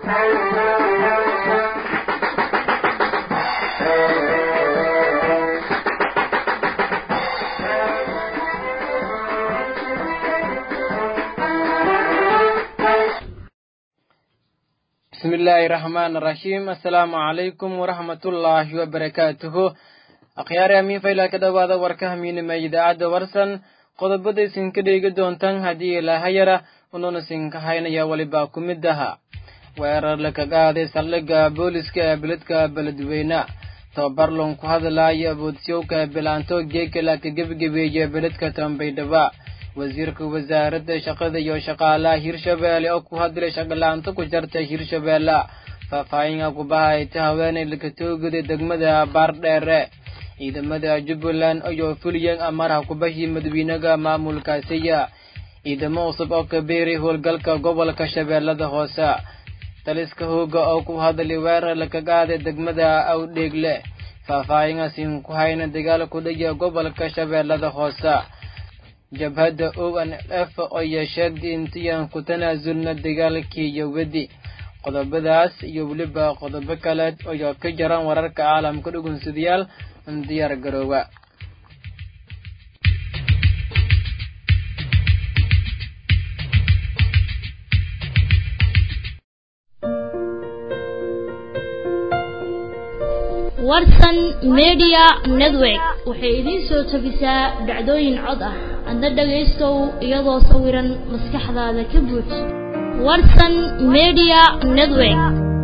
bismi illaahi raxmaan raxiim assalaamu calaykum waraxmatullaahi wabarakaatuhu akhyaari amiin faylaa ka dhowaada warka hamiinima idaacadda warsan qodobada isinka dheegi doontan haddii ilaahayara unuuna isinka haynaya welibaa ku mid aha weerar laka qaaday saldhigga booliska ee beledka beledweyne tababarlon ku hadlaayo aboodsiyowka bilaanto geeka laka gebgebeeye beledka tambaydhaba wasiirka wasaaradda shaqada iyo shaqaalaha hirshabeelle oo ku hadlay shaqalaanto ku jarta hirshabeelle faahfaahinga kubahayta haweeney lakatoogaday degmada baardheere ciidamada jubbaland ayoo fuliyeen amarha kubahii madawiinaga maamulkaasiya ciidamo cusub oo kabeeray howlgalka gobolka shabeellada hoose taliska hooga oo ku hadlay weerar laka qaaday degmada awdheegle faahfaahingasin ku hayna dagaal kudhaya gobolka shabeellada hoose jabhadda o n f oo yeesheegtay intiyan ku tanaasulna dagaalkii yowadi qodobadaas iyo weliba qodobo kale oo ka jaran wararka caalamka dhugunsadayaal diyaar garooba warsan media network waxay idiin soo tabisaa dhacdooyin cod ah adna dhagaystow iyadoo sawiran maskaxdaada ka buuj warsan media network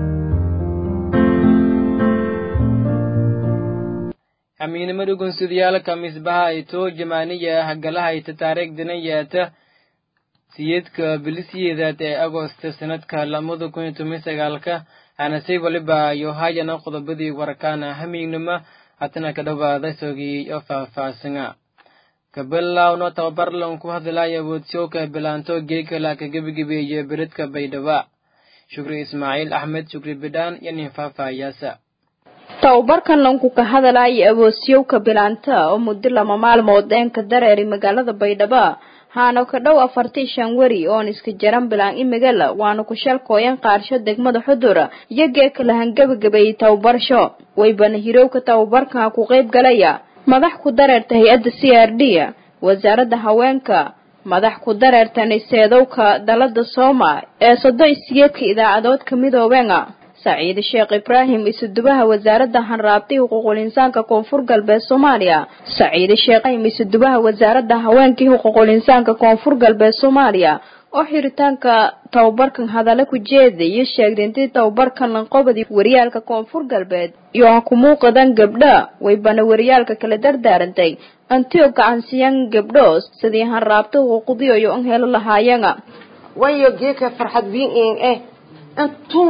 hamiinimo dhugunsadayaalka misbaha ay too jamaaniya hagalahayta taariikhdana yeeta siyeedka bilisiyeedaad ee agosta sanadka lamada kun iyo toban sagaalka hanase waliba yohayana qodobadii warkaana hamiignima hatana ka dhowaada sogii oo faahfaahsana kabilawno tababarlan ku hadlaya woodshowka bilaanto geeka laka gebigebeeye beledka baydhaba shukri ismaaciil axmed shukri bidhaan iyo nin faahfaahiyaasa tababarkan lanku ka hadalaya awoosyowka bilaanta oo muddo lama maalmood deenka dareeri magaalada baydhabo haana ka dhow afartii shan weri oon iska jaran bilaan imigala waana ku shalkooyan qaarsho degmada xudur iyo geeka lahan gebagabeeyey tababarsho waybana hirowka tababarkan ku qayb galaya madax ku dareerta hay-adda c r d wasaaradda haweenka madax ku dareerta niseedowka dalada sooma ee sodo isiyeedka idaacadoodka midoobenga saciide sheekh ibraahim isudubaha wasaaradda hanraabti xuquuqul insaanka koonfur galbeed soomaaliya saciide sheekh isudubaha wasaaradda haweenkii xuquuqul insaanka koonfur galbeed soomaaliya oo xiritaanka tababarkan hadalla ku jeeda iyo sheegday intii tababarkan lanqobadi wariyaalka koonfur galbeed iyo ha ku muuqadan gabdha waybana wariyaalka kala dardaarantay antio gacansiyan gabdho sidii hanraabta xuquuqdiyo iyo an helo lahaayana wayo geeka farxad wiin eh intuu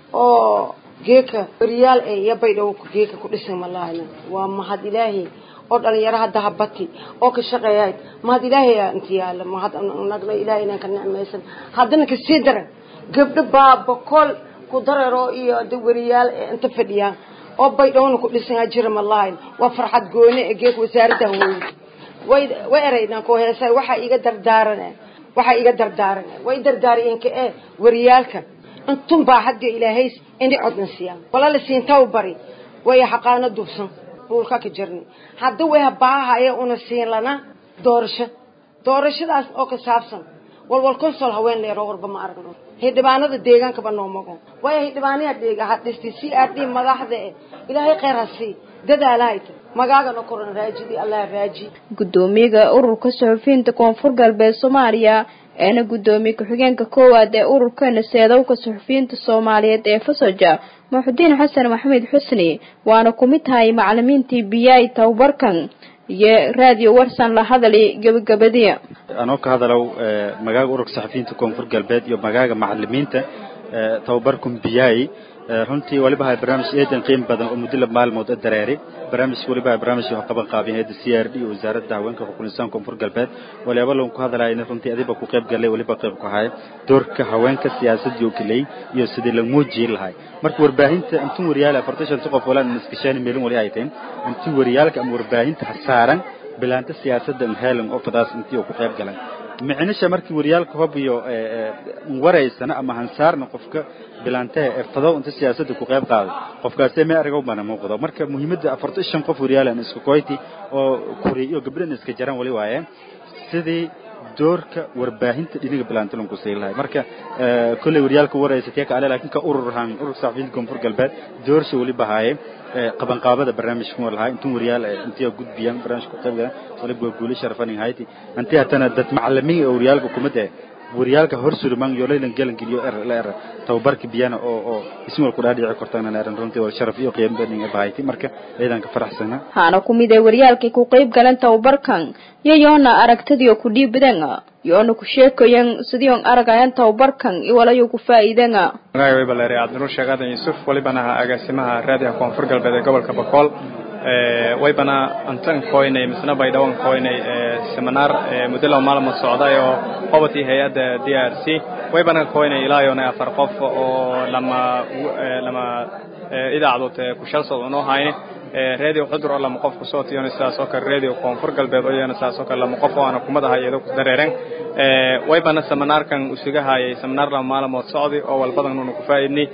oo geeka wariyaal e iyo baydhow geeka ku dhisan malahna waa mahad ilaahay oo dhalinyaro hadda habati oo ka shaqeeyayd mahad ilaahay inta yaala mahad nagna ilaahay inaan ka nicmaysan haddana kasii daran gabdho baa boqol ku dareero iyo da wariyaal ee inta fadhiyaan oo baydhowna ku dhisan jira malahayn waa farxad gooni ee geeka wasaaradda hawooyinka way way eraydaan ku heesa waxaa iga dardaaran waxaa iga dardaaran way dardaariyeenka ee wariyaalka intun baa hadda ilaahays ini codna siiyaan walaala siintaw bari way xaqaano dubsan buulka ka jirnay hadda way baahaya una siin lana doorasho doorashadaas oo ka saabsan walwal konsol haween leero warba ma aragno hidhibaanada deegaankaba noo mago way hidhibaanaya deega ha dhistay c r d madaxda eh ilaahay khayr ha sii dadaalahayta magaagana koran raajidi allah raaji gudoomiyaga ururka suxufiyiinta koonfur galbeed soomaaliya eena guddoomiye ku-xigeenka koowaad ee ururka naseedowka suxufiyiinta soomaaliyeed ee fasoja muxudiin xasan maxamed xusni waana ku mid tahay macalimiintii biyay tababarkan iyo raadiyo warsan la hadali gabagabadiya anoo ka hadalow magaaga ururka saxafiyiinta koonfur galbeed iyo magaaga macalimiinta tababarkan biyay runtii waliba hay barnaamij eedan qiim badan oo muddo laba maalmood a dareeri barnaamijka waliba hay barnaamijka wax qaban qaabin hayadda c r d iyo wasaaradda haweenka xuquuqul insaan koonfur galbeed waliba lan ku hadlayna runtii adiba ku qayb galay waliba qayb ku haya doorka haweenka siyaasadii oo keley iyo sidii la muujin lahay marka warbaahinta intuu wariyaal afartan shan qof wala iskashaan meelin wali ay tahay intii wariyaalka ama warbaahinta hasaaran bilaanta siyaasadda heelan oo fadaas intii uu ku qayb galay micnisha markii waryaalka hob iyo waraysana ama hansaarna qofka bilaantaha ee fadow inta siyaasadda ku qayb qaaday qofkaasee mee arigow bana muuqdo marka muhiimadda afarta shan qof waryaalan isku koyti oo kuri iyo gabdhan iska jaran wali waaye sidii doorka warbaahinta dhiniga bilaantilanku sii lahay marka kolley waryaalka waraysatee ka ale laakiin ka ururhan ururka saxafiyiinta koonfur galbeed doorsha weli bahaaye qabanqaabada barnaamijka war lahaa intuu waryaal intii gudbiyaan barnaamijka qayb galan waliba waa guulo sharafan hayti intii hatana dad macallimiin oo waryaalka kumada waryaalka hor surman yo laylan galan geliyo er la er tababarka biyana oo oo ismi wal ku dhaadhici kortaan eran runtii wal sharaf iyo qiimo badan bahayti marka ciidanka faraxsana haana ku mid ee waryaalkii ku qayb galan tababarkan yayoona aragtadiyo ku dhiibadan yoona ku sheekayan sidii on aragayan tababarkan iwalayo ku faa'iidanga magacay way baleeray cabdinuur sheekh aadan yuusuf walibana aha agaasimaha raadiyaha koonfur galbeed ee gobolka bakool waybana antan koynay misna baydhawan koynay seminar muddo laba maalmood socday oo qobatii hay-adda d r c waybana koynay ilaayona afar qof oo lama lama idaacdood kushalsod unoo hayne radio xudur oo lama qof kusoo tiyona sidaas oo kale radio koonfur galbeed oo iyana sidaas oo kale lama qof oo aana kumada hayado ku dareeren waybana seminaarkan usuga hayay seminar laba maalmood socday oo walbadan una ku faa'iidnay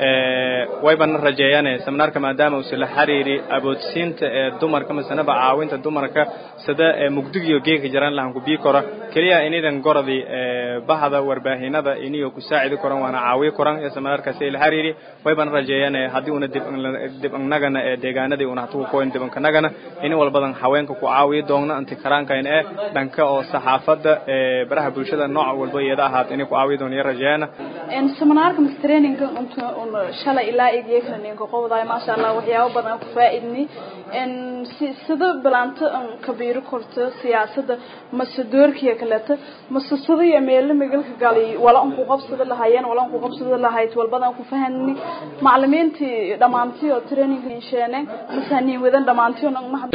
waybana rajeeyane seminaarka maadaama uu la xiriiri aboodsiinta ee dumarka masanaba caawinta dumarka sida mugdigiyo geeka jaran lahan ku bii kora keliya inidan goradi bahda warbaahinada iniyo ku saacidi koran waana caawiyo koran ee seminaarkaasi la xiriiri waybana rajeeyane haddii una dib annagana ee deegaanadii una hatugu koyn dibankanagana ini walbadan haweenka ku caawiyo doogna anti karaankayn ee dhanka oo saxaafadda ee baraha bulshada nooc walba iyada ahaat inay ku caawiyo doon iyo rajeeyana seminaarka mas traininga unta un shalay ilaa igiyo kala ninka qowdaay maasha allah waxyaabo badan ku faa'iidni si sida bilaanto an kabiiro korto siyaasadda mase doorkiya kaleeto mase sida iyo meelo magalka gali wala an ku qabsada lahaayeen wala an ku qabsada lahayd walbadan ku fahani macallimiintii dhammaantii oo traininga insheeneen mase hanin wadan dhammaantii oo mahad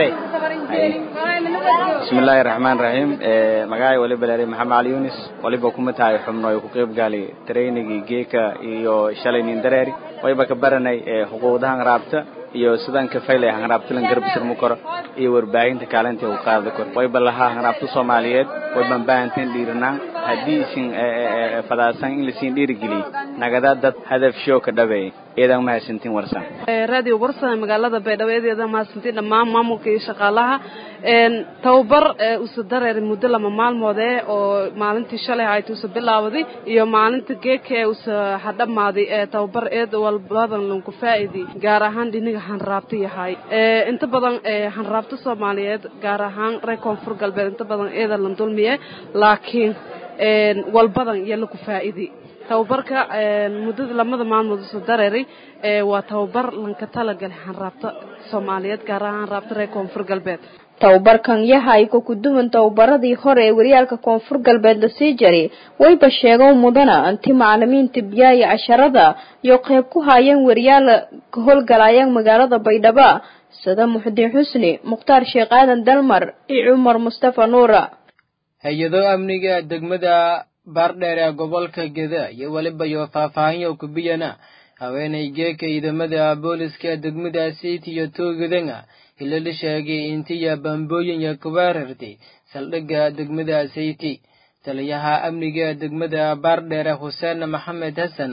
bismillaahi raxmaan raxiim magacay waliba leeray maxamed cali yunis waliba kuma tahay xubno ay ku qayb gali trainingii geeka iyo shalay nin dareeri wayba ka baranay xuquuqdahan raabta iyo sidaan ka faylay hanraabtilan garbisirmu karo iyo warbaahinta kaalintii uu qaadi karo wayba lahaa hanraabta soomaaliyeed wayban baahanteen dhiiranaan haddii isin fadaasan in lasiin dhiirigeliy nagada dad hadaf show ka dhabeey eedan mahadsantiin warsan radio warsan magaalada baydhabo eedeeda mahadsantiin dhammaan maamulka iyo shaqaalaha tababar usa dareer muddo lama maalmood ee oo maalintii shalay hayta usa bilaawaday iyo maalinta geeka ee usa hadhamaaday ee tababar eed walbadan lanku faa'idi gaar ahaan dhiniga hanraabta yahay inta badan hanraabta soomaaliyeed gaar ahaan reer koonfur galbeed inta badan eeda lan dulmiye laakiin walbadan iyo laku faa'idi tababarka muddada lamada maalmood usa dareeray waa tababar lanka talagalay hanraabta soomaaliyeed gaar ahaan hanraabta reer koonfur galbeed tababarkan yahay ku kuduwan tababaradii hore ee waryaalka koonfur galbeed lasii jaray wayba sheegow mudana inti macalimiinta biyaaya casharada iyo qayb ku haayeen waryaal ka howlgalayaan magaalada baydhabo sida muxudiin xusni mukhtaar sheekh aadan dalmar iyo cumar mustafa nuura hay-ado amniga degmada baardheer ee gobolka geda iyo weliba iyo faahfaahinyo kubiyana haweenay geeka ciidamada booliska degmadaasi iyo toogadana ila la sheegay intiya bambooyinya kuweerartay saldhigga degmada sayti taliyaha amniga degmada baardheere xuseen maxamed xasan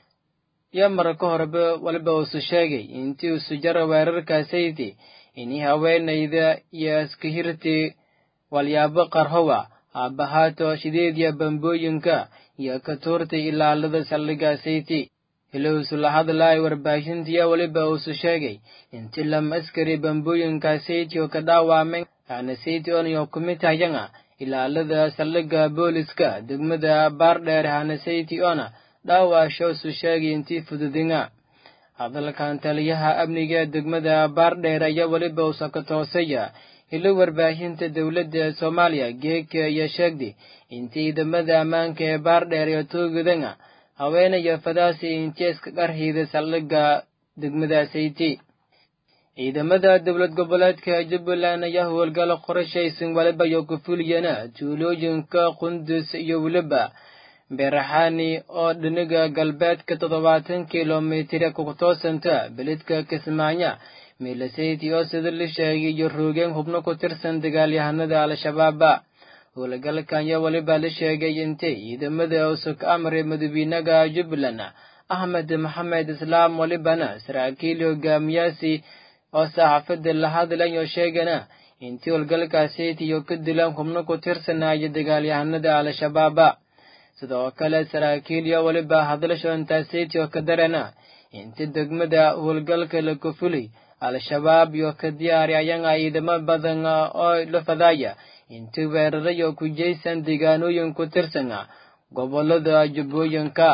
iyo mar ka horeba waliba uusu sheegay intii usu jara weerarka sayti inii haweenayda iyo iskahirti walyaabo qarhowa aabahaato shideedya bambooyinka iyo ka tuurtay ilaalada saldhigga sayti ilowsu la hadlaay warbaahintiya weliba uusu sheegay inti lam askari bambooyinka sayti oo ka dhaawaamen aana sayti onayo kumid hayana ilaalada saldhigga booliska degmada baardheer hana sayti ona dhaawaashoosu sheegay intii fududinga hadalkan taliyaha amniga degmada baardheer ayaa weliba uusa ka toosaya ilo warbaahinta dowladda soomaaliya geeka iyo sheegday intii ciidamada ammaanka ee baardheer iyo toogadana haweenaya fadaasi injeeska qarhiida saldhigga degmada sayti ciidamada dowlad goboleedka jubbaland ayaa howlgalo qorashaysan waliba iyo kufuliyana tuulooyinka qundus iyo weliba beeraxaani oo dhiniga galbeedka toddobaatan kilomitira ku toosanta beledka kismaayo milasayti oo sida la sheegay iyo roogeen hubno ku tirsan dagaalyahanada al-shabaaba howlgalkanya weliba la sheegay intay ciidamada usug amre madawiinaga jubbaland axmed maxamed islaam welibana saraakiil hogaamiyaasi oo saxaafada la hadlayo sheegana intii howlgalkaasitiyo ka dilaan xubno ku tirsanaya dagaalyahanada al-shabaaba sidoo kale saraakiilyo weliba hadlasho intaasitiyo ka darana inti degmada howlgalka la kufulay al-shabaab iyo ka diyaari ayaga ciidamo badan oo la fadaya inti weerarayo ku jeysan deegaanooyin ku tirsan gobolada jubbooyinka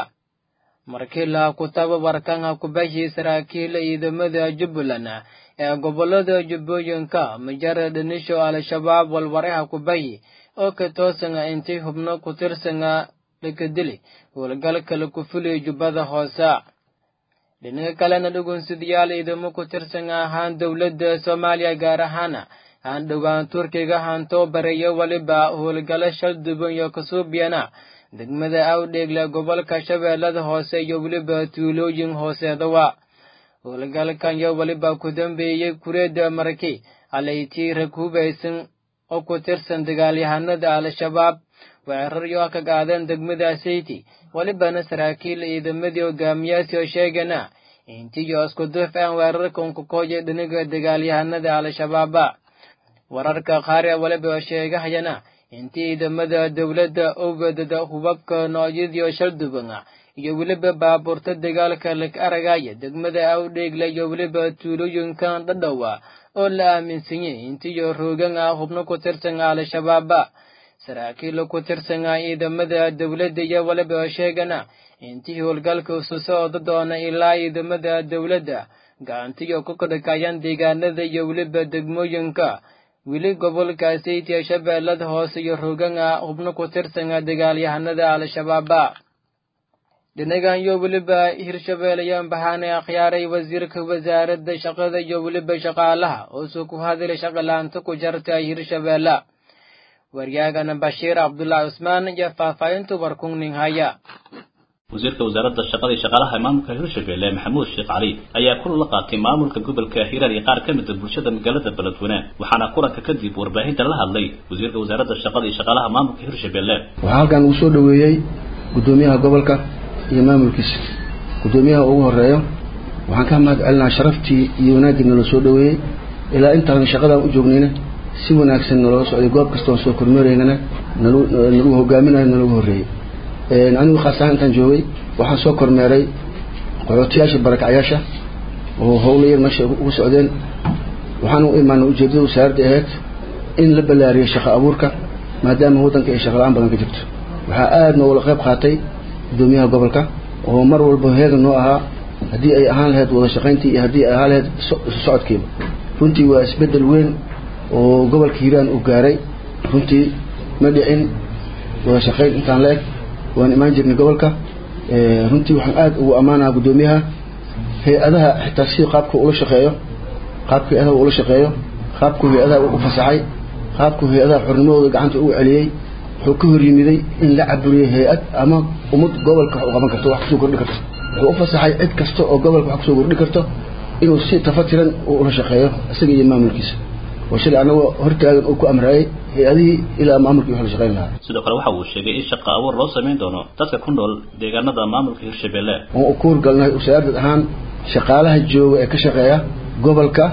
markii la ku tababarkan kubashi saraakiil ciidamada jubbaland ee gobolada jubbooyinka majara dhanisho al-shabaab walwareha kubahi oo ka toosan intay hubno ku tirsan laka dili howlgalka la kufulay jubbada hoose dhinaca kalena dhugunsidayaal ciidamo ku tirsan ahaan dowladda soomaaliya gaar ahaan aan dhowaan turkiga hantoo bareeyo weliba howlgalo shal duban iyo kasuubiyana degmada awdheegle gobolka shabeellada hoose iyo weliba tuulooyin hooseedawa howlgalkan iyo weliba ku dambeeyey kureeda marki alaytii rag hubaysan oo ku tirsan dagaalyahanada al-shabaab weeraryo ka qaadeen degmada sayti welibana saraakiil ciidamadii hogaamiyaasi oo sheegana intiyo isku duf aan weerarkan ku kooyay dhinaga dagaalyahanada al-shabaaba wararka qaar ee weliba oo sheegahayana intii ciidamada dowladda owgadada hubabka noocyadiio shalduban iyo weliba baabuurta dagaalka lag aragaya degmada awdheegle iyo weliba tuulooyinkan dhadhowa oo la aaminsanyay intiyo roogan ah hubno ku tirsan al-shabaaba saraakiil ku tirsan ciidamada dowladda iyo weliba oo sheegana intii howlgalka isu socda doona ilaa ciidamada dowladda gacantiyo ku kadhakayaan deegaanada iyo weliba degmooyinka weli gobolkaasaytiya shabeellada hoose iyo roogana hubno ku tirsan dagaalyahanada al-shabaaba dhinagan iyo weliba hirshabeelayaan bahaane akhyaaray wasiirka wasaaradda shaqada iyo weliba shaqaalaha oosuu ku hadlay shaqalaanta ku jarta hirshabeelle waryaagana bashiir cabdulaahi cusmaan iyo faahfaahintu warkungning haya wasiirka wasaaradda shaqada iyo shaqaalaha maamulka hirshabelle maxamuud sheekh cali ayaa kulan la qaatay maamulka gobolka hiiraan iyo qaar ka mid a bulshada magaalada beledweyne waxaana kulanka kadib warbaahinta la hadlay wasiirka wasaaradda shaqada iyo shaqaalaha maamulka hirshabelle waxaa halkan ugu soo dhoweeyey guddoomiyaha gobolka iyo maamulkiisa guddoomiyaha ugu horeeyo waxaan ka mahad celinaa sharaftii iyo wanaaggii nala soo dhoweeyey ilaa intaan shaqadan u joognayna si wanaagsan nalooga socday goob kastoon soo kormeeraynana nalagu hogaaminayo nalagu horreeyey anigu khaas ahaan intaan joogay waxaan soo kormeeray qaxootiyaasha barakacyaasha oo howlo yar meesha ugu socdeen waxaan u imaanay ujeeddada wasaaradda ahayd in la ballaariyo shaqo abuurka maadaama waddanka ay shaqo la-aan badan ka jirto waxaa aada noogala qayb qaatay guddoomiyaha gobolka oo mar walba heega noo ahaa haddii ay ahaan lahayd wada shaqayntii iyo haddii ay ahaan lahayd socodkiiba runtii waa isbeddel weyn oo gobolka hiiraan uu gaaray runtii ma dhicin wada shaqayn intaan la eg waan imaan jirnay gobolka runtii waxaan aada ugu ammaanaha guddoomiyaha hay-adaha xitaa si qaabka ula shaqeeyo qaabka hay-adaha ula shaqeeyo qaabku hay-adaha u fasaxay qaabku hay-adaha xornimadooda gacanta ugu celiyey wuxuu ka hor yimiday in la caburiyo hay-ad ama ummad gobolka wax u qaban karto wax kusoo kordhi karto wuxuu u fasaxay cid kasta oo gobolka wax kusoo kordhi karto inuu si tafatiran ula shaqeeyo isaga iyo maamulkiisa oo shalay anagoo hortaagan uu ku amraayay hay-adihii ilaa maamulkii wax la shaqayn lahaa sidoo kale waxa uu sheegay in shaqo abuur loo samayn doono dadka ku nool deegaanada maamulka hirshabelle waan u kuur galnay wasaarad ahaan shaqaalaha jooga ee ka shaqeeya gobolka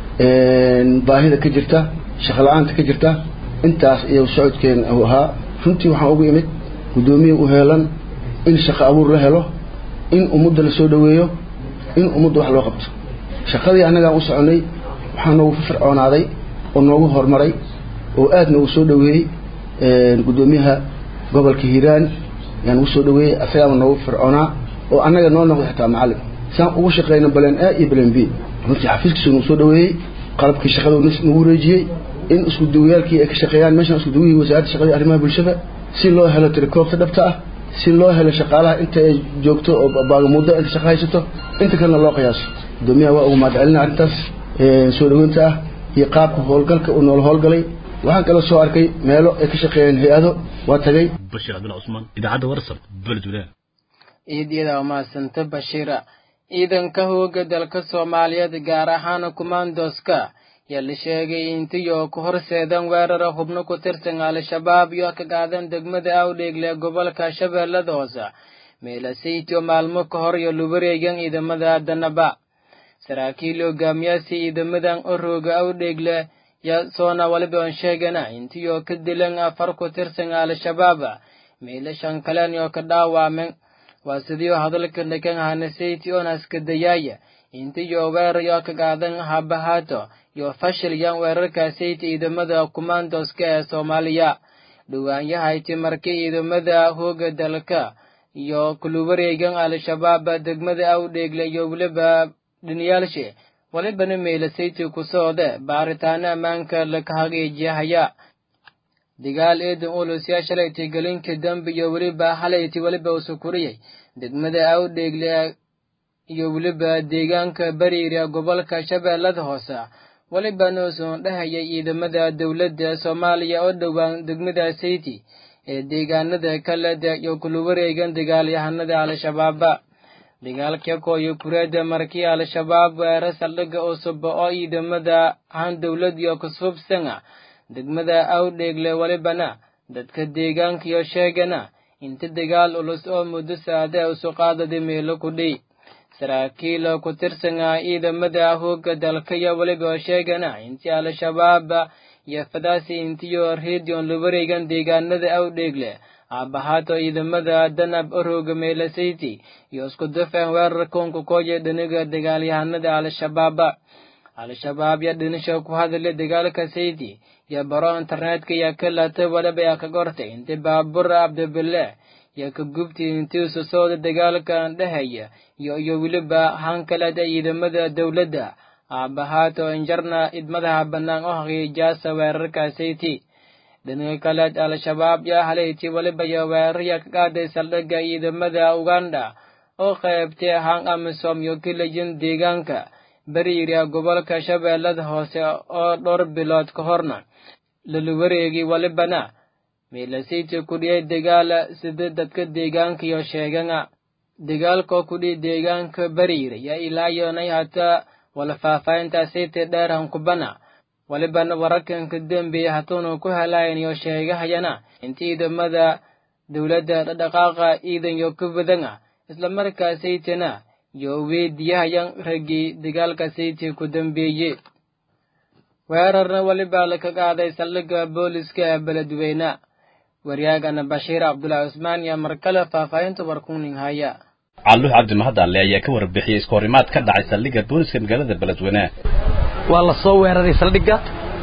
baahida ka jirta shaqo la-aanta ka jirta intaas iyo socodkeena uu ahaa runtii waxaan ugu imid guddoomiya u heelan in shaqo abuur la helo in ummadda la soo dhoweeyo in ummadda wax loo qabto shaqadii annagaan u soconay waxaa noogu fircoonaaday oo noogu horumaray oo aad noogu soo dhoweeyey guddoomiyaha gobolka hiiraan yaan ugu soo dhoweeyey asagaaba noogu fircoonaa oo annaga noo noqday xitaa macallin saan ugu shaqeyna baleen a iyo baleen b runtii xafiiskiisu nagu soo dhoweeyey qalabkii shaqada nagu wareejiyey in isku duwayaalkii ay ka shaqeeyaan meeshaan isku duwihii wasaaradda shaqadii arrimaha bulshada si loo helo tirikoobta dhabta ah si loo helo shaqaalaha inta ay joogto oo baagamuuddo inta shaqo haysato inta kalena loo qiyaaso guddoomiyaha waa ugu mahad celina arrintaas soo dhoweynta ah iyo qaabka howlgalka uu noola howlgalay waxaan kaloo soo arkay meelo ay ka shaqeeyeen hay-ado waa tagay bashir cabdilla cusmaan idaacadda warsab beledweyne ciidyada umahadsanta bashiira ciidanka hooga dalka soomaaliyeed gaar ahaan kumaandoska yaa la sheegay intiyo ku horseedan weerara hubno ku tirsan al-shabaab iyo ka qaadan degmada awdheegle gobolka shabeellada hoose meelasaytio maalmo ka hor iyo lubareegan ciidamada danaba saraakiil hogaamiyaasi ciidamadan orooga awdheegle yaa soona waliba on sheegana intiyo ka dilan afar ku tirsan al-shabaab meelashan kalen iyo ka dhaawaamen waa sidiio hadalka dhakan hanasayti onaska dayaaya intiyo weerayo ka qaadan habahaato iyo fashilyan weerarkaasayta ciidamada kumandoska ee soomaaliya dhawaanyahayti markii ciidamada hooga dalka iyo kuluwareegan al-shabaab degmada awdheegle iyo weliba dhiniyaalshe walibana meelasayti ku soode baaritaano ammaanka laka hageejiyahaya dagaal eedan ulus yaa shalaytay gelinka dambe iyo weliba halayti weliba usukuriyay degmada awdheegle iyo weliba deegaanka bariira gobolka shabeellada hoose welibana usuun dhahayay ciidamada dowladda soomaaliya oo dhowaan degmada sayti ee deegaanada kaleda iyo kuluwareegan dagaalyahanada al-shabaaba dagaalka kooyo kureeda markii al-shabaab weera saldhigga cusub oo ciidamada han dowlad iyo kusubsanga degmada awdheegle welibana dadka deegaanka iyo sheegana inta dagaal ulus oo muddo saade usu qaadada meelo kudhi saraakiil ku tirsanga ciidamada hooga dalkaya weliba sheegana intii al-shabaab iyo fadaasi intiyo redion la wareegan deegaanada awdheegle aabahaato ciidamada danab orooga meelasayti iyo isku dafeen weerar koonka kooya dhiniga dagaalyahanada al-shabaab al-shabaab yaa dhinisha ku hadlay dagaalka sayti iyo baro internetka iyo kalata waliba yaa ka gortay inti baabur abdibile iyo ka gubti intii susooda dagaalkan dhehaya iyo iyo weliba hankalada ciidamada dowladda aabahaato injarna idmadaha bannaan oo haqiijaasa weerarkaasayti dhinaga kaleed al-shabaab yaa halayti weliba iyo weerarya ka qaaday saldhigga ciidamada uganda oo qaybtay han amisom iyo kilayin deegaanka bariira gobolka shabeellada hoose oo dhowr bilood ka horna laluwareegi welibana meelasayti kudhiyay dagaala sida dadka deegaanka iyo sheegana dagaalkoo kudhiy deegaanka bariira yaa ilaayonay hata wala faahfaahintaasayta dheerhan kubana walibana wararkanka dembeeya hatuunu ku helayan iyo sheegahayana inta ciidamada dowladda dhadhaqaaqa ciidan iyo ka badana islamarkaasaytana iyo weydiyahayan raggii dagaalka sayti ku dambeeye weerarna welibaa laka qaaday saldhigga booliska ee beledweyne waryaagana bashiir cabdulaahi cusmaan iyo markale faahfaahinta warkuning haya calluux cabdi mahadalle ayaa ka warbixiyey iskahorimaad ka dhacay saldhigga booliska magaalada beledweyne waa la soo weeraray saldhigga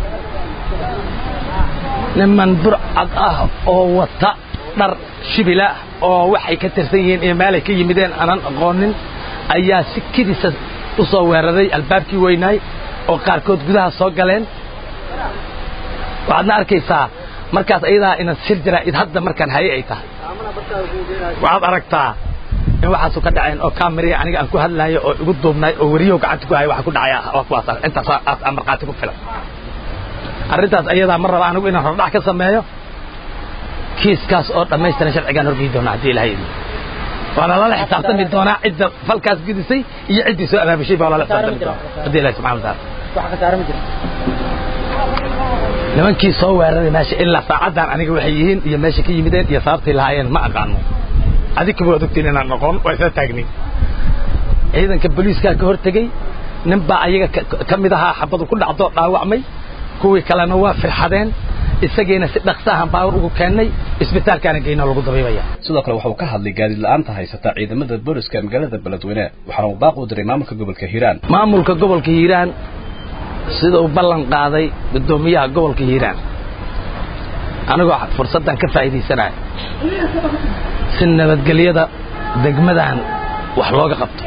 niman burcad ah oo wata dhar shibila oo waxay ka tirsan yihiin iyo meelay ka yimideen aanan aqoonin ayaa si kedisa u soo weeraray albaabkii weynaay oo qaarkood gudaha soo galeen waxaadna arkaysaa markaas ayadaa inan sir jaraa'id hadda markaan haye ay tahay waxaad aragtaa in waxaasu ka dhaceen oo kaamariya aniga aan ku hadlaayo oo igu duubnaay oo weriyahu gacanta ku haya waxa ku dhacaya waa kuwaas intaas aan markhaati ku filan arrintaas ayadaa ma raba anigu inaan hordhac ka sameeyo kiiskaas oo dhammaystiran sharcigaan horgeyi doona haddii ilahay idin waana lala xisaabtami doonaa cidda falkaas gudisay iyo ciddii soo abaabushay baa lala xisaabtami doonaa haddii ilahi subxana wataala nimankii soo weeraray meesha ilaa saacaddan aniga waxay yihiin iyo meesha ka yimideen iyo sababtay lahaayeen ma aqaano adikaba waad ogtiin inaan noqon waa isla taagnin ciidanka booliiskaa ka hortegey nin baa ayaga ka mid ahaa xabadu ku dhacdoo dhaawacmay kuwii kalena waa firxadeen isagiina si dhaqsaahan baawar ugu keennay isbitaalkaana geyno lagu dabiibaya sidoo kale waxuu ka hadlay gaadiid la'aanta haysata ciidamada booliska magaalada beledweyne waxaana uu baaq u diray maamulka gobolka hiiraan maamulka gobolka hiiraan sida uu ballan qaaday guddoomiyaha gobolka hiiraan anigoo fursaddan ka faa'iidaysanaya si nabadgelyada degmadan wax looga qabto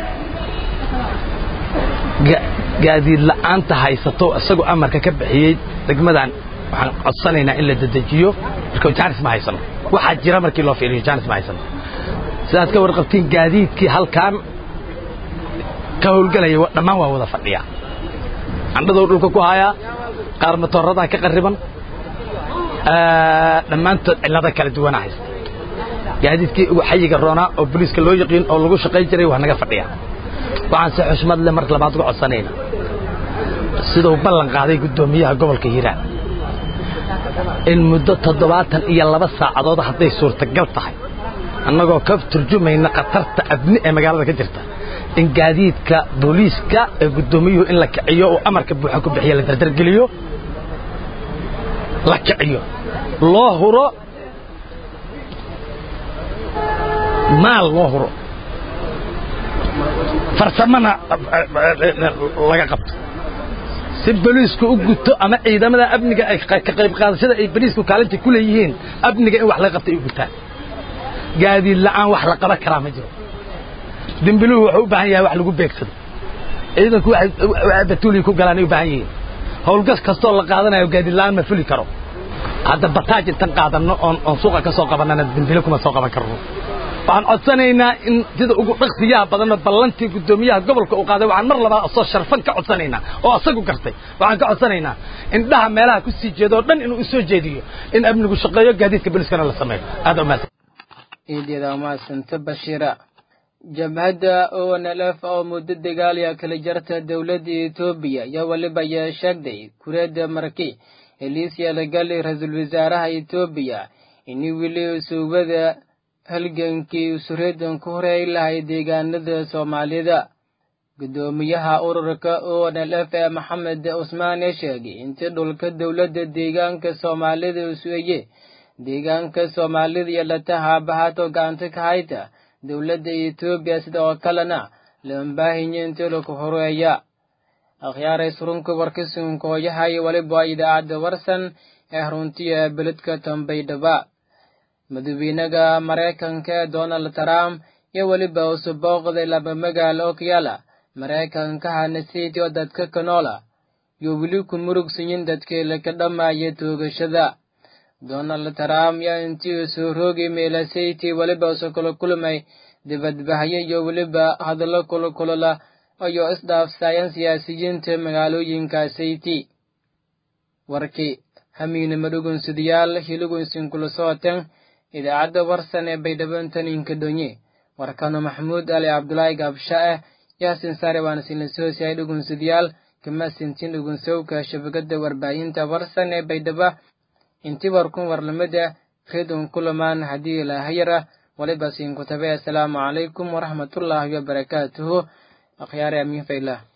gaadiid la'aanta haysato isagoo amarka ka bixiyey degmadan waxaan codsanaynaa in la dedejiyo marka jaanis ma haysano waxaa jira markii loo fiiriyo jaanis ma haysano sidaad ka warqabtiin gaadiidkii halkaan ka howlgelaya dhammaan waa wada fadhiya candhadou dhulka ku hayaa qaar matooradaa ka qarriban dhammaantood cillado kala duwana haysta gaadiidkii ugu xayiga roonaa oo boliiska loo yaqiin oo lagu shaqayn jiray waa naga fadhiya waxaan si xushmad le mar labaad uga codsanayna siduu ballan qaaday guddoomiyaha gobolka hiiraan in muddo toddobaatan iyo laba saacadood hadday suurtagal tahay annagoo ka turjumayna khatarta abni ee magaalada ka jirta in gaadiidka booliiska ee guddoomiyuhu in la kiciyo uu amarka buuxa ku bixiya la dardargeliyo la kiciyo loo huro maal loo huro farsamana laga qabto si boliisku u guto ama ciidamada amniga ay ka qayb qaadashada ay boliisku kaalinta ku leeyihiin amniga in wax laga qabto ay u gutaan gaadiid la'aan wax la qaban karaa ma jiro dembiluhu wuxuu u baahan yahay wax lagu beegsado ciidanku waxay batuuliyi ku galaan ay u baahan yihiin howlgas kastoo la qaadanayo gaadiid la'aan ma fuli karo hadda bataaj intan qaadanno oon oon suuqa ka soo qabannana dembile kuma soo qaban karno waxaan codsanaynaa in sida ugu dhaqsiyaha badanoo ballantii guddoomiyaha gobolka uu qaaday waxaan mar labaad asoo sharfan ka codsanaynaa oo asagu gartay waxaan ka codsanaynaa indhaha meelaha ku sii jeedo oo dhan inuu u soo jeediyo in amnigu shaqeeyo gaadiidka booliskana la sameeyo aad umahadsan ciidyada umahadsanta bashiira jabhadda onlf oo muddo dagaaliya kala jarta dowladda etoobiya ayaa weliba ayaa sheegday kureedda marki heliisya lagali ra-iisul wasaaraha etoobiya ini weli suubada halgankii usureedan ku horeey lahay deegaanada soomaalida guddoomiyaha ururka onlf ee maxamed cusmaane sheegay intii dhulka dowladda deegaanka soomaalida usueye deegaanka soomaalida iyo lataha bahato gacanta ka hayta dowladda etoobiya sida oo kalena lambaahinya intii laku horeeya akhyaaray surunka warkasunkooyahay waliba idaacadda warsan ee runtiya beledka tambaydhaba madaxweynaha maraykanka ee donald trump iyo weliba usu booqday laba magaalo oo ku yaala maraykanka hanasiti oo dadka kanoola iyo weli ku murugsanyin dadkii laka dhammaaya toogashada donald trump yaa intii uu soo roogay meelasiti weliba usu kula kulmay dibadbahyo iyo weliba hadallo kulkulula ayoo isdhaafsaayeen siyaasiyiinta magaalooyinka sayti warkii hamiinima dhugunsidayaal hiligunsin kula sooten idaacadda warsan ee baydhaboontan inkadhonye warkano maxamuud ali cabdulaahi gaabsha ah yaasin saare waana sinlasoosiyahay dhugunsidayaal kama sintin dhugunsowka shabakada warbaahinta warsan ee baydhaba inti warkun warlamada redun kulamaan haddii ilaahayara waliba siinkutabe assalaamu calaykum waraxmatullaahi wabarakaatuhu akhyaare amiin faylah